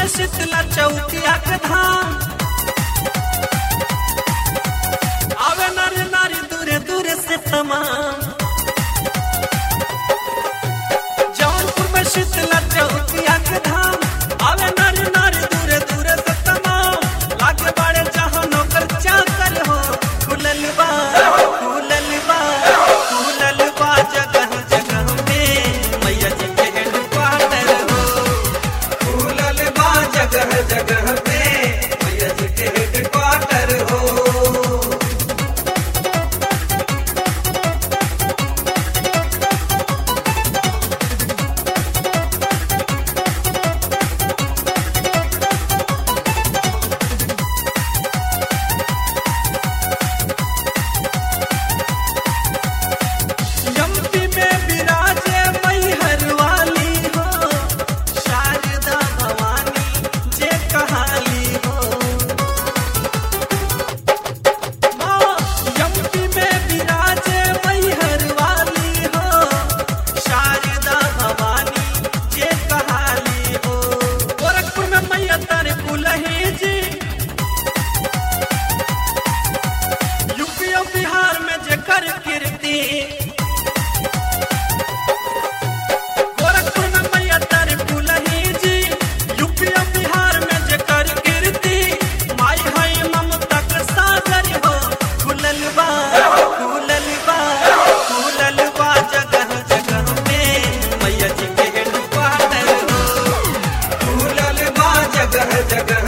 में शीतला चौकिया के धाम आवे नारी नारी दूरे दूरे से तमाम जौनपुर में शीतला चौकिया के धाम आवे नारी नारी दूरे दूरे से तमाम लागे बाड़े जहाँ नौकर चाकर हो खुलल बा खुलल बा खुलल बा जगह जगह में मैया जी के हेडक्वार्टर हो खुलल बा जगह जगह पे मैया जी के हेडक्वार्टर हो यम्पी में विराजे मैहर वाली हो शारदा भवानी जे कहाली हो माँ, यम्पी में विराजे मैहर वाली हो शारदा भवानी जे कहाली हो गोरखपुर में मैया तर कुलही जी यूपी और बिहार में जेकर कीर्ति गोरखपुर में मैया तर फुलही जी यूपी और बिहार में जेकर कीर्ति माई है ममता के सागर हो खुलल बा खुलल बा खुलल बा जगह जगह में मैया जी के हेडक्वार्टर हो खुलल बा जगह जगह